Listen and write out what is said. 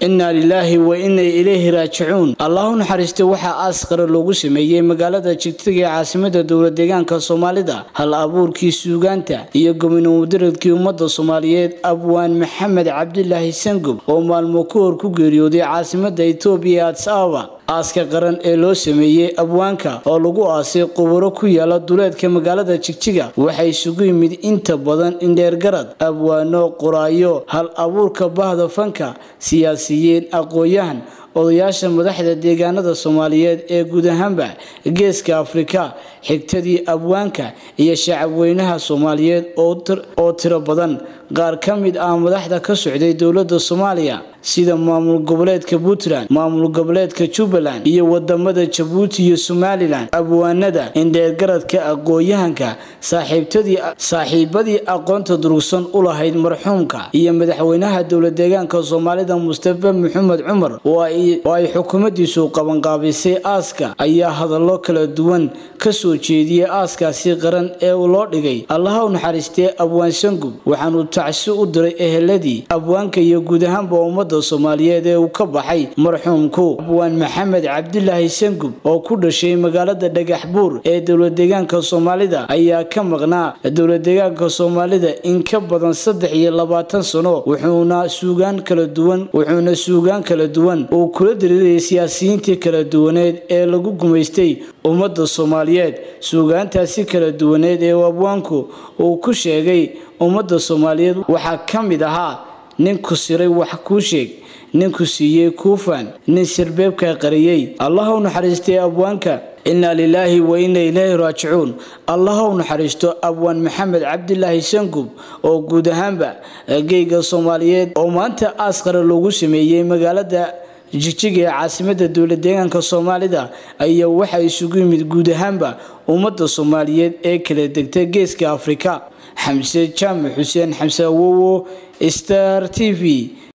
innaa lilaahi wa innay ilayhi raajicuun allah u naxariistay waxaa aas qara loogu sameeyey magaalada jigtiga ee caasimada dowla deegaanka soomaalida hal abuurkii suugaanta iyo gominomudaradkii ummadda soomaaliyeed abwaan maxamed cabdilaahi sangub oo maalmo ka hor ku geeriyooday caasimada etoobiya ee adis ababa aaska qaran ee loo sameeyey abwaanka oo lagu aasay quburo ku yaala duleedka magaalada jigjiga waxaa isugu yimid inta badan indheergarad abwaano qoraayo hal abuurka bahda fanka siyaasiyiin aqoon-yahan odayaasha madaxda deegaanada soomaaliyeed ee guud ahaanba geeska afrika xigtadii abwaanka iyo shacabweynaha soomaaliyeed oo tiro badan qaar ka mid ah madaxda ka socday dowladda soomaaliya sida maamul goboleedka puntland maamul goboleedka jubbaland iyo wadamada jabuuti iyo somalilan abwaanada indheergaradka aqoon-yahanka saaxiibadii aqoonta durugsan u lahayd marxuumka iyo madaxweynaha dowla deegaanka soomaalida mustafa maxamed cumar oo ay xukuumadiisu qabanqaabisay aaska ayaa hadallo kala duwan kasoo jeediyey aaskaasi qaran ee loo dhigay allaha u naxariistee abwaan sangub waxaanu tacsi u diray eheladii abwaanka iyo guud ahaanba ummadda soomaaliyeed ee uu ka baxay marxuumku abwaan maxamed cabdilaahi sangub oo ku dhashay magaalada dhagax buur ee dowla deegaanka soomaalida ayaa ka maqnaa dowla deegaanka soomaalida in ka badan saddex iyo labaatan sano wuxuuna suugaan kala duwan wuxuuna suugaan kala duwan uu kula diriirayay siyaasiyiintii kala duwaneed ee lagu gumaystay ummadda soomaaliyeed suugaantaasi kala duwaneed ee abwaanku uu ku sheegay ummadda soomaaliyeed waxaa ka mid ahaa nin ku siray wax kuu sheeg nin ku siiyey kuufan nin sirbeebka qariyey allaha u naxariistay abwaanka innaa lilaahi wa inna ilaahi raajicuun allaha u naxariisto abwaan maxamed cabdilaahi sangub oo guud ahaanba geyga soomaaliyeed oo maanta aas qara loogu sameeyey magaalada jigjiga ee caasimada dowla deegaanka soomaalida ayaa waxaa isugu yimid guud ahaanba ummadda soomaaliyeed ee kala degta geeska afrika xamse jaamac xuseen xamse awowo star t v